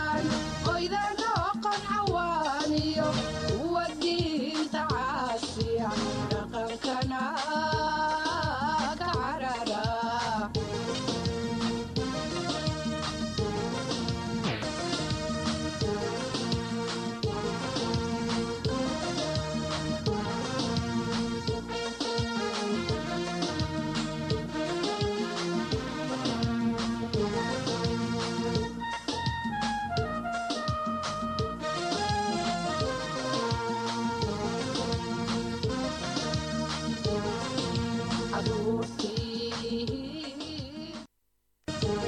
barataan oydanoo qancawaaniyo kuwa diinta caasiya dhaqankana ka carara caruurtii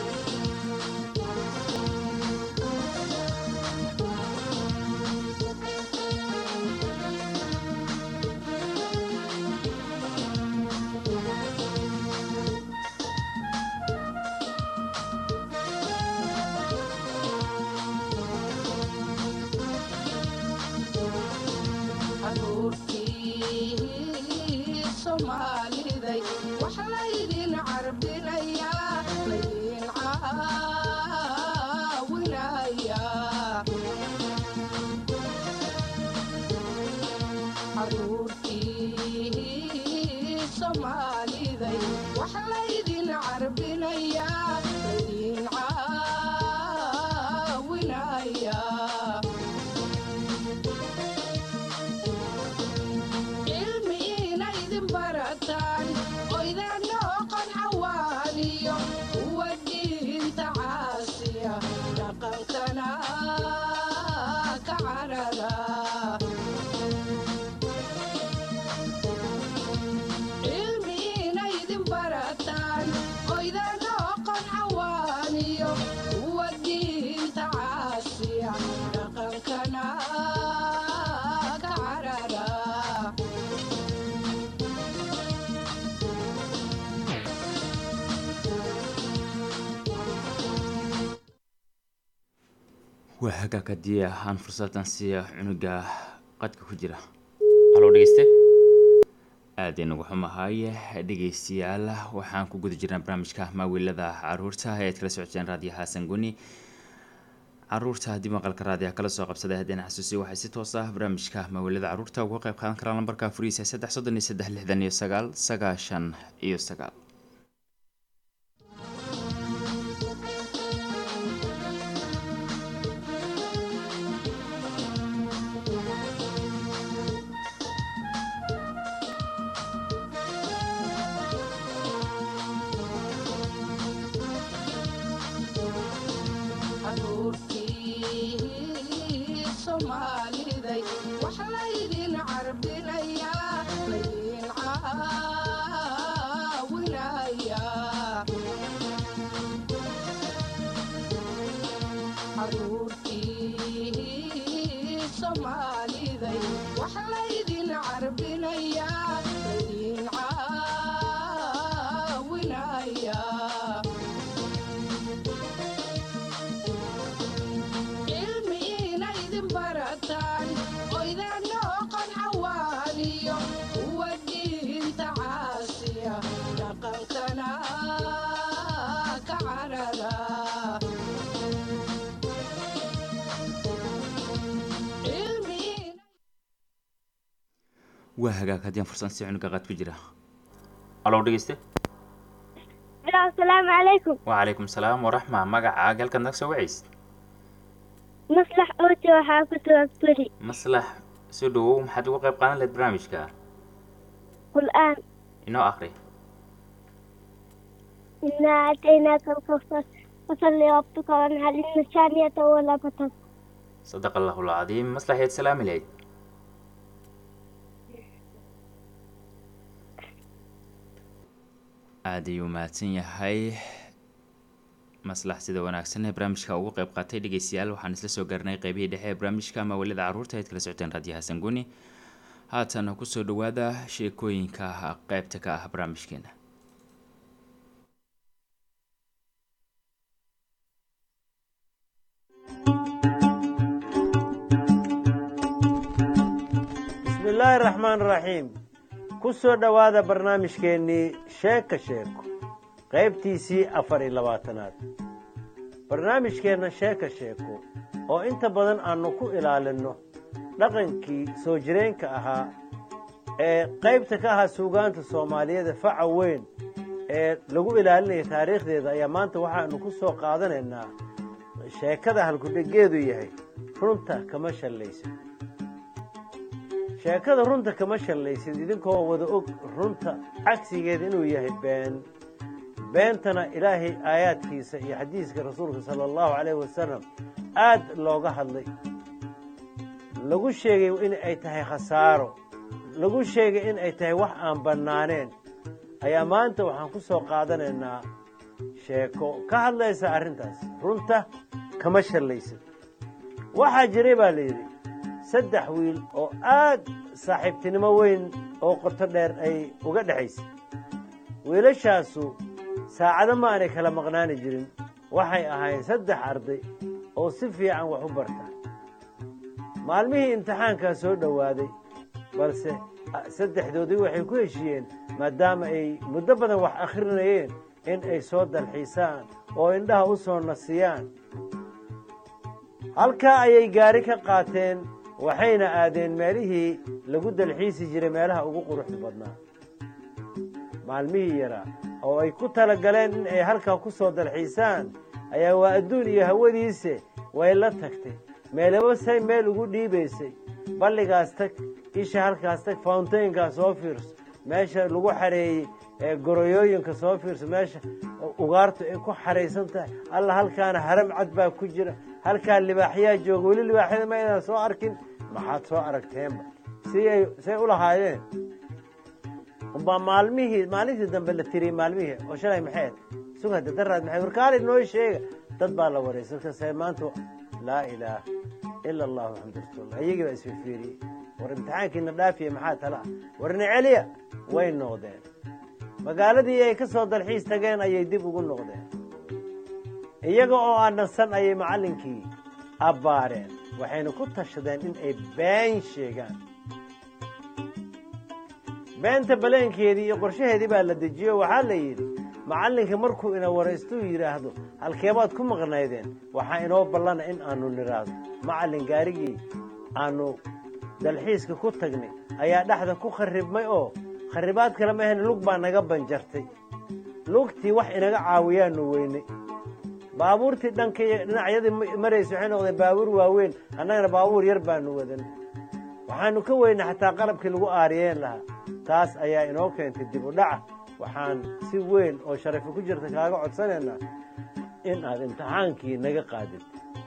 caruurtii soomaaliday wax laydin carbinayaa laydin caawinayaa caruurtii soomaaliday wax laydin carbinayaa laydin caawinayaa cilmi inaydin barataan oydanoo qancawaaniyo kuwa diinta caasiya dhaqankana ka carara cilmi inaydin barataan oydanoo qancawaaniyo kuwa diinta caasiya dhaqankana ka carara waa hagaag haddii aan fursadan siiya cunuga qadka ku jira haloo dhegeyste aada inagu xumahay dhegeystayaal waxaan ku guda jirnaa barnaamijka maawiilada caruurta ee aad kala socoteen raadiyo xasan guni caruurta haddii maqalka raadiyaha kala soo qabsaday haddeen xasuusiya waxay si toos ah barnaamijka maawiilada caruurta uga qayb qaadan karaan lambarka furihiisa saddex soddon iyo saddex lixdan iyo sagaal sagaashan iyo sagaal caruurtii soomaaliday wax laydin carbinayaa laydin caawinayaa caruurtii soomaaliday wax laydin carbinayaa laydin caawinayaa cilmi inaydin barataan oydanoo qancawaaniyo kuwa diinta caasiya dhaqankana ka carara cilmi waa hagaag haddii aan fursan si cunuga qad ku jira haloo dhegeyste asalaamu calaykum wacalaykum salaam waraxma magacaaga halkaad naga soo waceys maslax oojo waxaa ku sugan beri maslax soo dhawow maxaad uga qayb qaadan lahayd barnaamijka qul-aan inoo akri inaa aataynaaka alkawsar fasalli rabbuka wanhar ina shaaniyata wala batar sadaqa allahu alcadiim maslax yaad salaami lahayd aada ayuu mahadsan yahay maslax sida wanaagsan ee barnaamijka ugu qayb qaatay dhegeystayaal waxaan isla soo gaarnay qeybihii dhexe ee barnaamijka mawalida caruurta aad kala socoteen raadiyo xasan guni haatan kusoo dhawaada sheekooyinka qeybta ka ah barnaamijkeena bismillaahi raxmaan raxiim ku soo dhowaada barnaamijkeennii sheeka sheeko qaybtiisii afar iyo labaatanaad barnaamijkeenna sheeka sheeko oo inta badan aanu ku ilaalinno dhaqankii soo jireenka ahaa ee qaybta ka ahaa suugaanta soomaaliyeed faca weyn ee lagu ilaalinaya taariikhdeeda ayaa maanta waxaanu ku soo qaadanaynaa sheekada halkudhegeedu yahay runta kama shallaysid sheekada runta kama shallaysid idinkoo wada og runta cagsigeeda inuu yahay been beentana ilaahay aayaadkiisa iyo xadiiska rasuulka sala allahu calayh wasalam aad looga hadlay lagu sheegay in ay tahay khasaaro lagu sheegay in ay tahay wax aan bannaaneen ayaa maanta waxaan ku soo qaadanaynaa sheeko ka hadlaysa arrintaas runta kama shallaysid waxaa jiray baa la yidhi saddex wiil oo aad saaxiibtinimo weyn oo qoto dheer ay uga dhexaysay wiilashaasu saacado ma aanay kala maqnaani jirin waxay ahaayeen saddex arday oo si fiican wax u barta maalmihii imtixaankaa soo dhowaaday balse saddexdoodii waxay ku heshiiyeen maadaama ay muddo badan wax akhrinayeen in ay soo dalxiisaan oo indhaha u soo nasiyaan halkaa ayay gaari ka qaateen waxayna aadeen meelihii lagu dalxiisi jiray meelaha ugu quruxda badnaa maalmihii yaraa oo ay ku tala galeen in ay halkaa ku soo dalxiisaan ayaa waa adduun iyo hawadiise way la tagtay meelaba say meel ugu dhiibaysay balligaas tag isha halkaas tag fountainkaa soo fiirso meesha lagu xareeyey ee goroyooyinka soo fiirso meesha ugaartu ay ku xaraysan tahay alla halkaana haram cad baa ku jira halkaa libaaxyaa jooga weli libaaxyada ma aynaan soo arkin maxaad soo aragteenba siay say u lahaayeen umbaa maalmihii maalintii dambe la tiriyey maalmihii oo shalay maxayd sugada daraad maxay warkaali noo sheega dad baa la waraysa markaasa maanta laa ilaaha ila allahu maxamad rasuullah iyagii baa isfifiiriyey war imtixaankiina dhaafiya maxaa tala ah warna celiya way noqdeen magaaladii ay ka soo dalxiis tageen ayay dib ugu noqdeen iyaga oo aan nasan ayay macallinkii abbaareen waxayna ku tashadeen in ay been sheegaan beenta baleenkeedii iyo qorshaheedii baa la dejiyo waxaa la yidhi macallinka markuu ina waraystuu yidhaahdo halkeebaad ku maqnaydeen waxaa inoo ballana in aanu nidhaahdo macallin gaarigii aanu dalxiiska ku tagnay ayaa dhexda ku kharribmay oo kharribaad kale ma ahayn lug baa naga banjartay lugtii wax inaga caawiyaanu weynay baabuurtii dhanka iyo dhinacyadii maraysa waxay noqdeen baabuur waaweyn annagana baabuur yar baanu wadan waxaanu ka weynay xataa qalabkii lagu aariyeen lahaa taas ayaa inoo keentay dib u dhaca waxaan si weyn oo sharafi ku jirta kaaga codsanaynaa in aad imtixaankii naga qaadid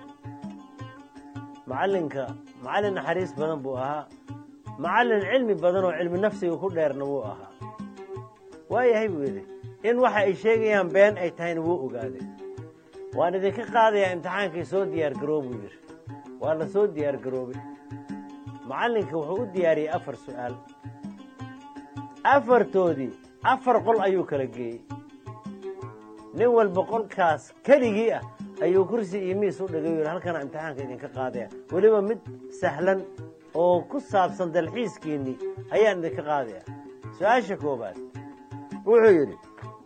macallinka macallin naxariis badan buu ahaa macallin cilmi badan oo cilmi nafsiga ku dheerna wuu ahaa waayahay buu yidhi in waxa ay sheegayaan been ay tahayna wuu ogaaday waan idinka qaadayaa imtixaankii soo diyaar garoo buu yidhi waa la soo diyaar garoobay macallinka wuxuu u diyaariyey afar su'aal afartoodii afar qol ayuu kala geeyey nin walba qolkaas keligii ah ayuu kursi iyo miis u dhigay yidhi halkana imtixaanka idinka qaadaya weliba mid sahlan oo ku saabsan dalxiiskiinnii ayaan idinka qaadaya su-aasha koobaad wuxuu yidhi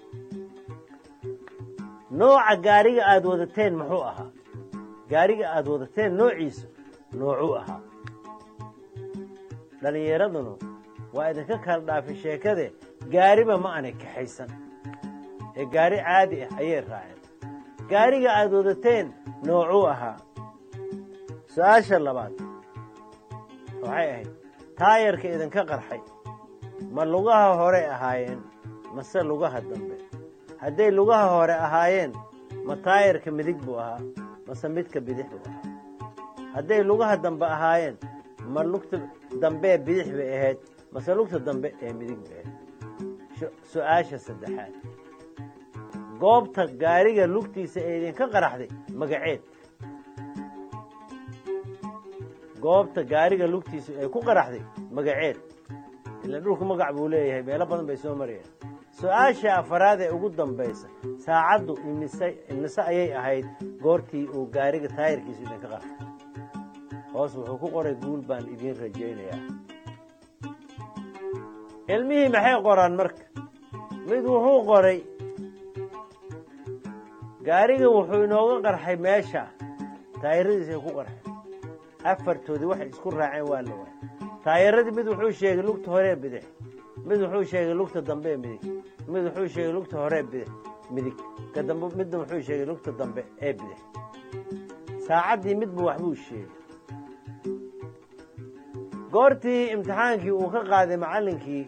nooca gaariga aada wadateen muxuu ahaa gaariga aada wadateen noociisu noocuu ahaa dhallinyaradunu waa idinka kala dhaafay sheekade gaariba ma aanay kaxaysan ee gaari caadi ah ayay raaceen gaariga aada wadateen noocuu ahaa su-aasha labaad waxay ahayd taayarka idinka qarxay ma lugaha hore ahaayeen mase lugaha dambe hadday lugaha hore ahaayeen ma taayarka midig buu ahaa mase midka bidix buu ahaa hadday lugaha dambe ahaayeen ma lugta dambee bidix bay ahayd mase lugta dambe ee midig bay ahayd su-aasha saddexaad goobta gaariga lugtiisa ee idinka qaraxday magaceed goobta gaariga lugtiisa ee ku qaraxday magaceed ila dhulku magac buu leeyahay meelo badan bay soo marayaan su-aasha afaraad ee ugu dambaysa saacaddu imise imise ayay ahayd goortii uu gaariga taayirkiisu idinka qarxay hoos wuxuu ku qoray guul baan idiin rajaynayaa ilmihii maxay qoraan marka mid wuxuu qoray gaariga wuxuu inooga qarxay meesha taayiradiis ay ku qarxeen afartoodii waxay isku raaceen waa la waayay taayiradii mid wuxuu sheegay lugta horee bidix mid wuxuu sheegay lugta dambe ee midig mid wuxuu sheegay lugta horee bidix midig ka dambe midna wuxuu sheegay lugta dambe ee bidix saacaddii midba waxbuu sheegay goortii imtixaankii uu ka qaaday macallinkii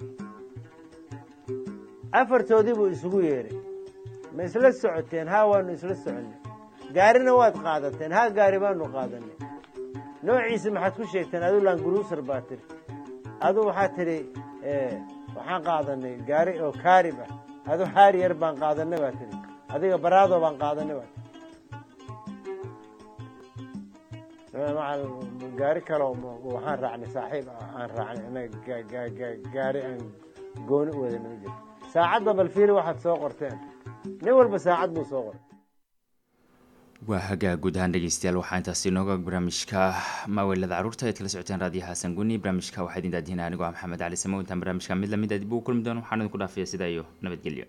afartoodii buu isugu yeedhay ma isla socoteen haa waanu isla soconnay gaarina waad qaadateen haa gaari baanu qaadanay noociisa maxaad ku sheegteen adu languruusar baa tiri adu waxaad tidhi waxaan qaadanay gaari oo kaarib ah adu haariyar baan qaadanay baa tidhi adiga baraado baan qaadanay baa tii gaari kaleo waxaan raacnay saaxiib aan raacnay anaga gaari aan gooni u wadana ma jiro saacadda bal fiili waxaad soo qorteen nin walba saacad buu soo qoray waa hagaa guud ahaan dhegeystayaal waxaa intaasi inooga barnaamijka maaweelada caruurta eed kala socoteen raadiyo xasan guni barnaamijka waxaa idin daadihinaa anigoo ah maxamed cali samow intaan barnaamijka mid lamid a dib ugu kulmi doono waxaan idinku dhaafaya sidaa iyo nabadgelyo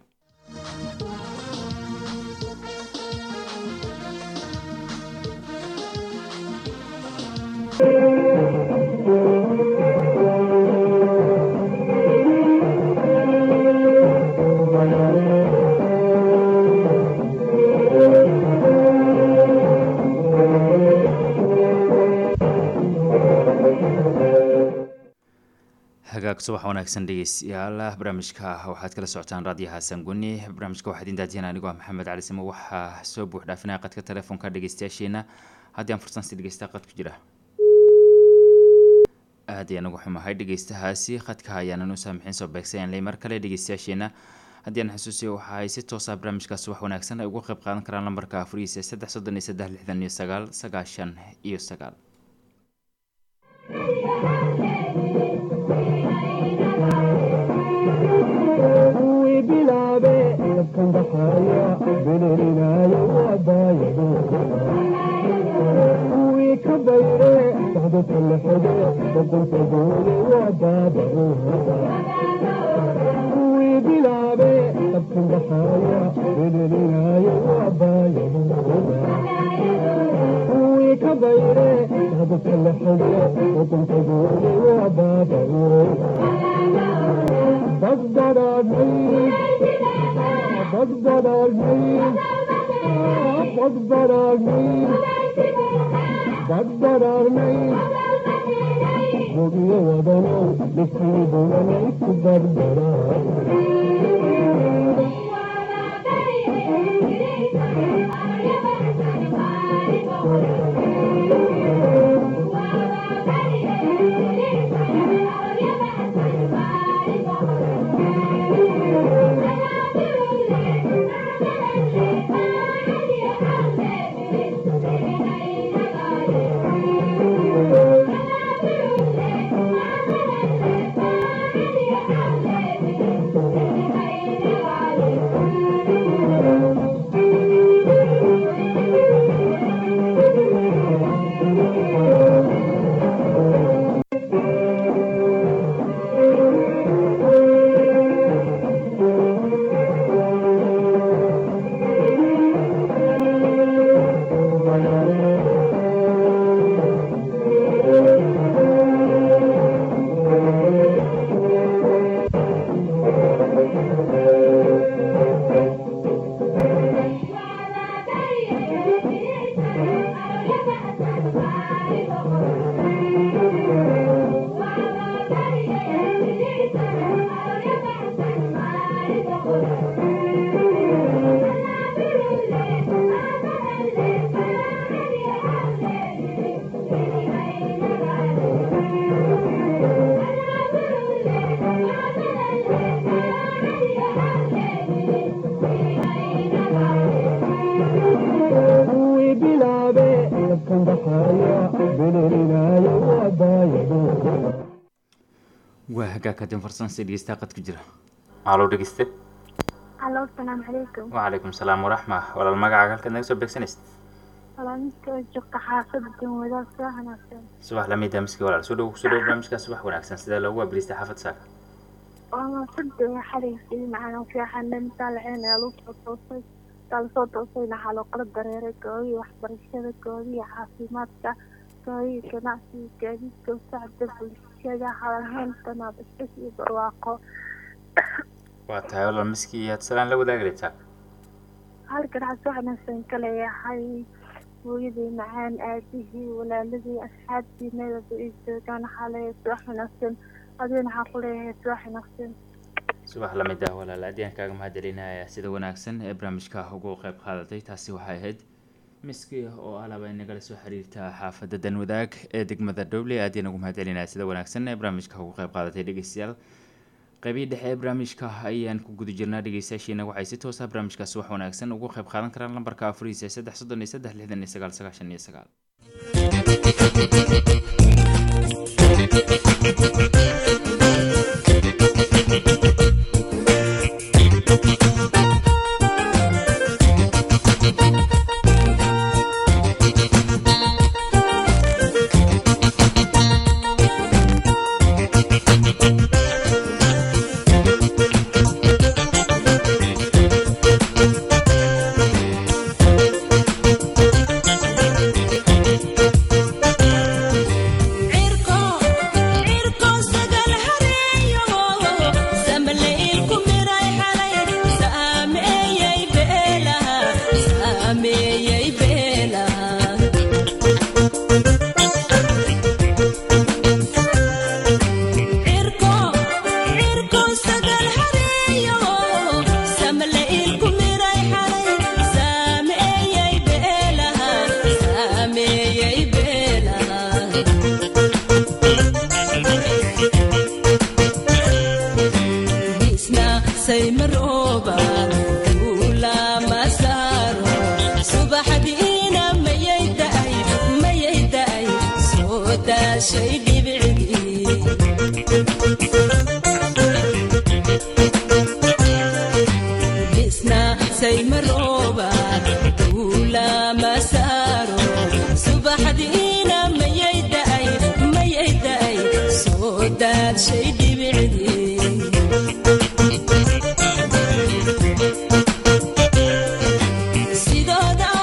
hagaag subax wanaagsan dhegeystayaal barnaamijka waxaad kala socotaan raadiyo xasan guni barnaamijka waxaa idin daadiyan anigoo ah maxamed cali simo waxaa soo buux dhaafinaya qadka telefoonka dhegeystayaasheena haddii aan fursan si dhegeysta qad ku jira aad ayaan ugu xumahay dhegeystahaasi khadka ayaanan u saamixin soo beegsayan ley mar kale dhegeystayaasheena haddii aan xusuusiyo waxa ay si toosa barnaamijka subax wanaagsan ay uga qayb qaadan karaan lambarka afurihiisa saddex soddon iyo saddex lixdan iyo sagaal sagaashan iyo sagaal kuwii bilaabe dabkan baxaya belelinayo waabaayado kuwii ka bayre socdadka la xige badanta goole waa baabahooda kuwii bilaabe dabkan baxaya belelinayo waabaayadooda kuwii ka bayre socdadka la xige badanta goole waa baabahooda بدرني بدرني بدرني بدرني بقي ودنا لكي بولنا بدرني kuwii bilaabe dabkan baxaya belelinayo waabaayadooda waa hagaag haddii fursan si dhegeysta qad ku jira alo dhegeyste Allo, salaamu calaykum. wacalaykum salaam waraxma walaal magacaaga halkaad naga soo beegsanaysid Salaamista oo joogta xaafadda wadaad soo wanaagsan. subax lamida miski walaal soo dhow kusoo dhow barnaamijka subax wanaagsan sidee loogu waabiristay xaafad saaka Waa maasada xalaysi macaan fiican inta la ceen ee lagu soo toosay. markaa lasoo doosayna waxaa loo kala dareeray goobihii waxbarashada goobihii caafimaadka goobihii ganacsiga gaadiidka wasacda bulshada hadalhaynta naabasbas iyo barwaaqo waa tahay walaal miski yaad salaan la wadaagi rabtaa halkan waxaa soo wanaagsan ka leeyahay hooyadii macaan aabihii walaaladii asxaabtii meelaba ay joogaan waxaa leeyahay subax wanaagsan adigana waxaa ku leeyahay subax wanaagsan subax la mid ah walaal aad ayaan kaaga mahadcelinaya sida wanaagsan ee barnaamijka ugu qayb qaadatay taasi waxay ahayd miski oo alaba inagala soo xiriirta xaafadda danwadaag ee degmada dhoble aad ayaan ugu mahadcelinaya sida wanaagsan ee barnaamijka ugu qayb qaadatay dhegeystayaal qaybihii dhexe ee barnaamijka ayaan ku guda jirnaa dhegeystayaashiina waxay si toosa barnaamijkaasi wax wanaagsan ugu qayb qaadan karaan lambarka afuriisa ee saddex soddon iyo saddex lixdan iyo sagaal sagaashan iyo sagaal cirko cirko sagal hareeyo samaleil ku miray xalay saameeyay beelaha saameeyay beelaha cirko cirko sagal hareeyo samaleil ku miray xalay saameeyay beelaha saameeyay beelaha isna saymarooba duula masaaro subaxdiina mayay da'ay mayay da'ay soo daashay dhibicdii isna saymarooba duula masaaro subaxdiina mayay da'ay mayay da'ay soo daashay dhibicdii sidooda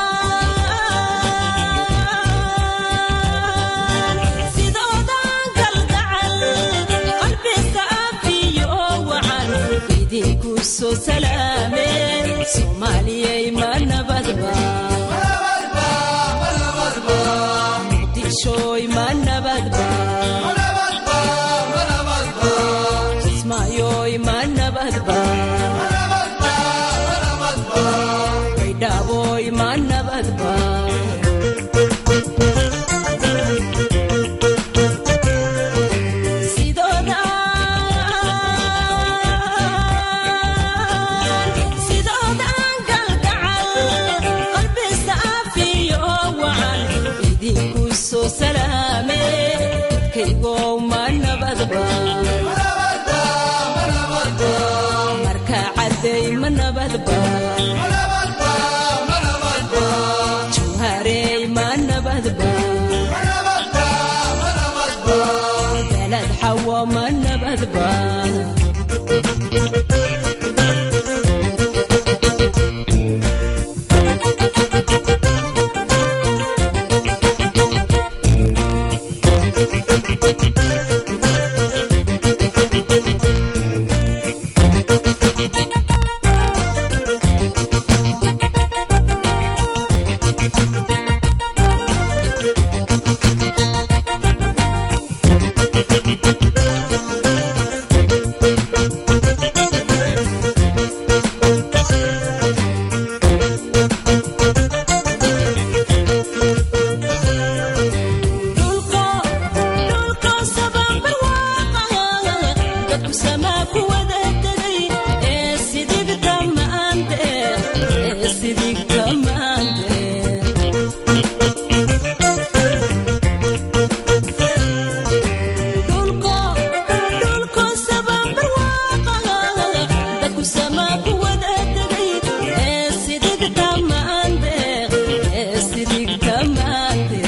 sidoodan kalgacal qalbiska afiyo wacan idinku soo salaameen soomaaliyay ma nabadba muqdishoy ma nabadba kismaayoy ma nabadba baydhaaboy ma nabadba sidooda sidoodan kalgacal qalbisa afiyo wacan idinku soo salaame dadkaygow ma nabadba marka cadday ma nabadba jawharey ma nabadba beled xawo ma nabadba dhulko dhulko sabanbar waaqaha dadku samaa ku wada tegay ee sidigta maante ee sidigta maante dhulko dhulko sabanbar waaqaha dadku samaa ku wada tegay ee sidigta maante ee sidigta maante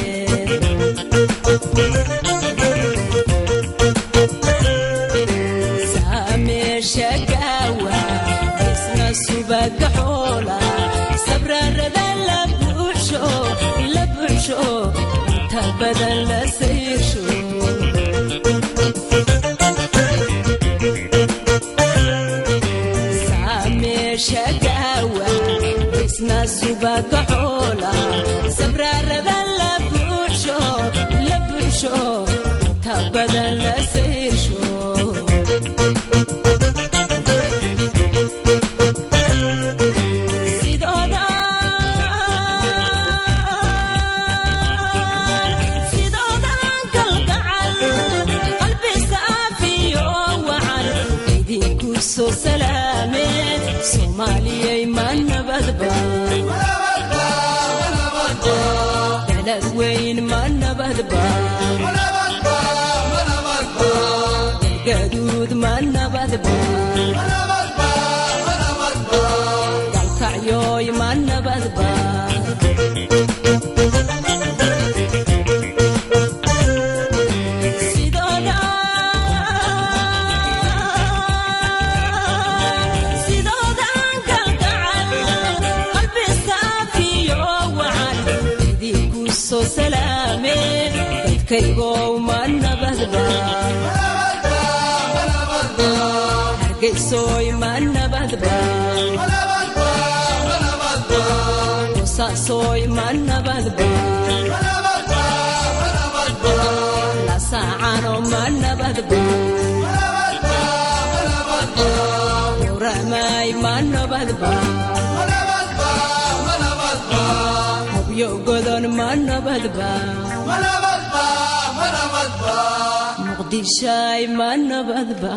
saameesha gaawa isna subaga xoola buuxsho inta badan la sayrsho saameesha gaawa isna subaga xoola sabraarada la buuxsho la buuxsho inta badan la sayrsho sidooda sidoodan kalgacal qalbi saafiyo wacan idinku soo salaameen soomaaliyay ma nabadba dalad weyn ma nabadba galgaduud ma nabadba dalkacyoy ma nabadba sidooda sidoodan kalgacal qalbi saafiyo wacan idinku soo salaameen dadkaygow ma nabadba hargeysoy ma nabadba qosaasoy ma nabadba lasaacano ma nabadba uramay ma nabadba hobyo godon ma nabadba muqdishay ma nabadba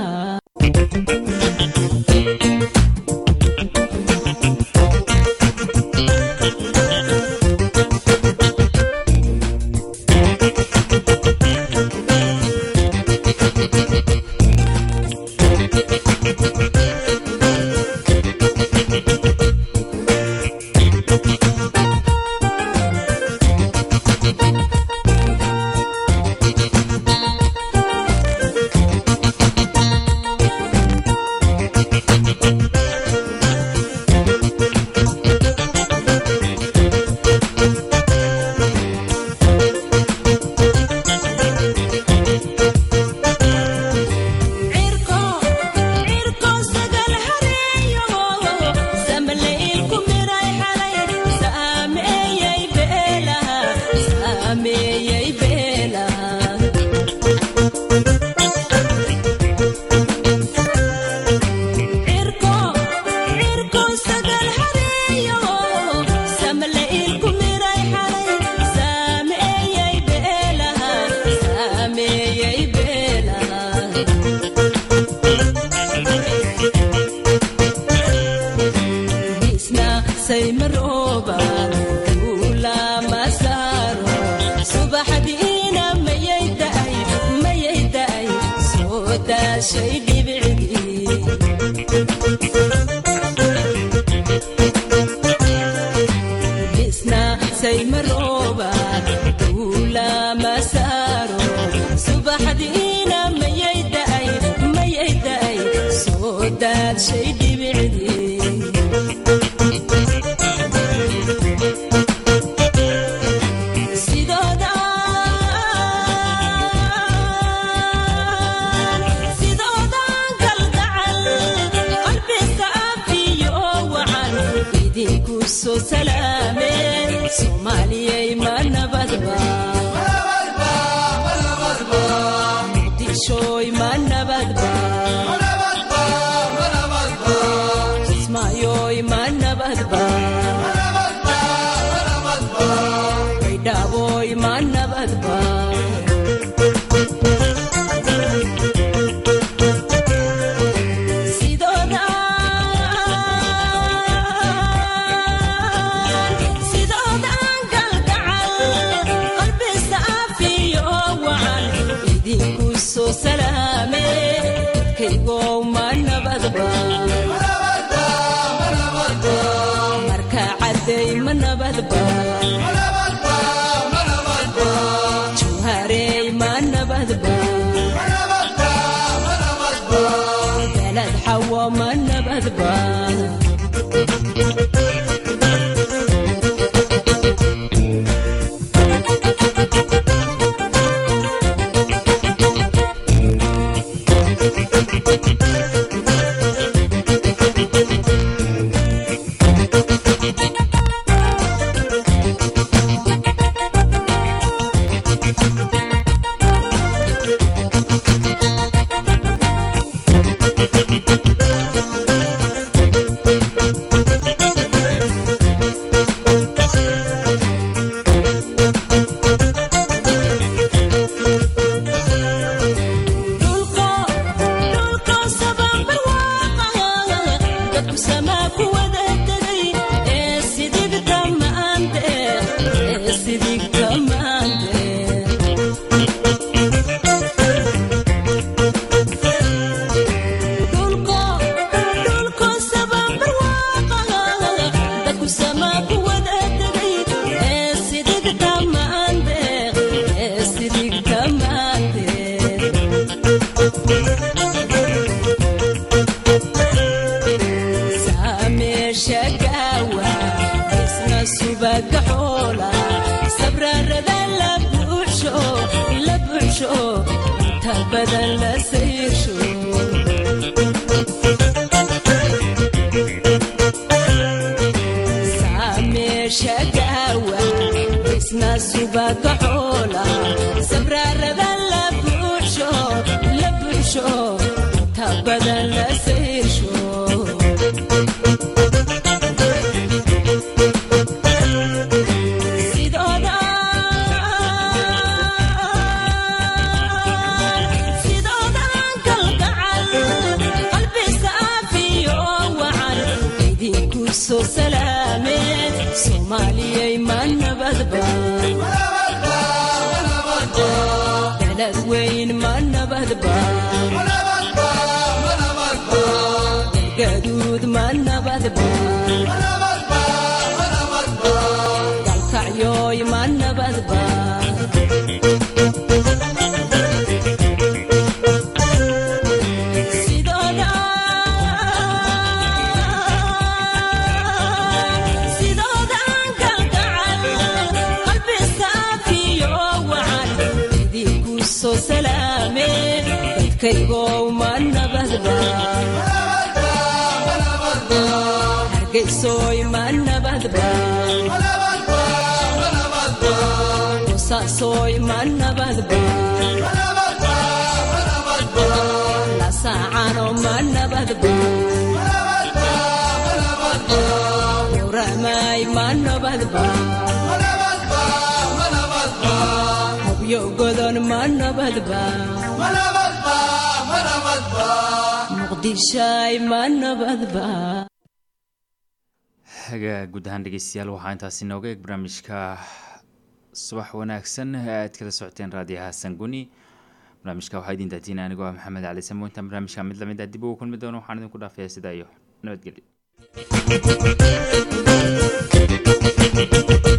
cirko cirko sagal hareeyo samleylku miray xalay saameeyey beelaha saameeyey beelaha cirko cirko sagal hareeyo samleylku miray xalay saameeyey beelaha saameeyey beelaha isna saymarooba duula masaaro subaxdiina mayay da'ay mayay da'ay soo daashay dhibicdii isna saymarooba duula masaaro subaxdiina mayay da'ay mayay da'ay soo daashay dhibicdii sidooda sidoodan kalgacal qalbi saafiyo wacan idinku soo salaameen soomaaliyay ma nabadba muqdishoy ma nabadba inta badan la sayrsho saameesha gaawa isna subaga xoola sabraarada la buuxsho la buuxsho inta badan la sayrsho sidooda sidoodan kalgacal qalbi saafiyo wacan idinku soo salaameen soomaaliyay ma nabadba dalad weyn ma nabadba galgaduud ma nabadba galkacyoy ma nabadba sidooda sidoodan kalgacal qalbi saafiyo wacan idinku soo salaameen dadkaygow ma nabadba hargeysoy ma nabadba qosaasoy ma nabadba lasaacano ma nabadba yowramay ma nabadba hobyo godon ma nabadba muqdishay ma nabadba hagaa guud ahaan dhegeystayaal waxaa intaasi inooga eeg barnaamijka subax wanaagsan aad kala socoteen raadiyaha sanguni barnaamijka waxaa idin daatiina anigoo ah maxamed cali samo intaan barnaamijka mid lamid ah dib ugu kulmi doono waxaan idinku dhaafayaa sidaa iyo nabadgelyo